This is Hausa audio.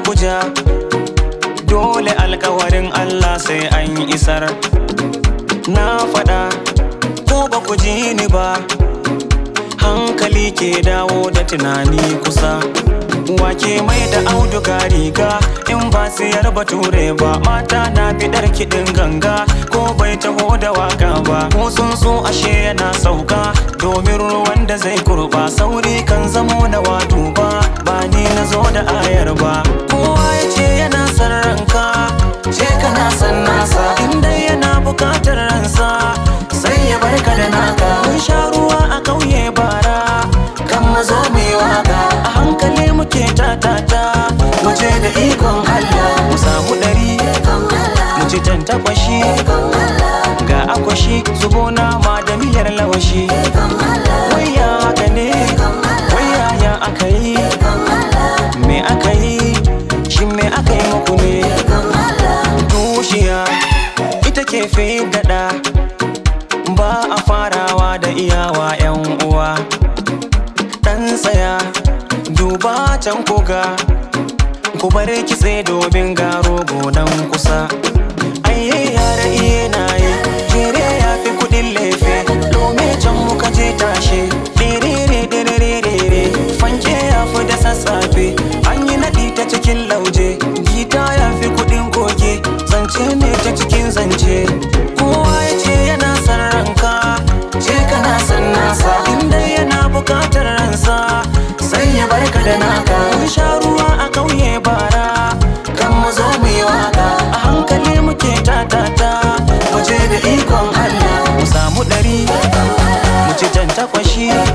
kuja dole alkawarin Allah sai an isar na faɗa ko ba ku ji ni ba hankali ke dawo da tunani kusa wake mai da auduga riga in ba siyar bature ba mata na bidar kiɗin ganga ko bai taho da waka ba ko sun so ashe yana sauka domin ruwan da zai kurba sauri kan zamo na wato ba ba ni na zo da ayar ba kowa ya ce yana son ranka ce kana son nasa inda yana bukatar ransa sai ya barka da naka mun sha ruwa a kauye bara kan mazo mu yi waka a hankali muke tatata mu je da ikon Allah mu samu ɗari mu ci tantakwashi ga akwashi zubo nama da miyar lawashi waya haka ne waya ya aka yi me aka yi shi me aka yi muku ne tushiya ita ke fi daɗa ba a farawa da iyawa 'yan uwa dan tsaya duba can koga ku bar kitse domin garo gonan kusa aiye yara iye na yi jere ya fi kudin lefe lome can muka je tashe dirire dirire fanke ya fi da sassafe an yi naɗi ta cikin lauje gita ya fi kudin koke zance ne ta cikin zance kowa ya ce yana son ranka ce kana son nasa inda yana bukatar ransa sai ya barka da naka mun sha ruwa a kauye bara kan mu zo mu yi waka a hankali muke tatata mu je da ikon Allah mu samu ɗari mu ci jan takwashi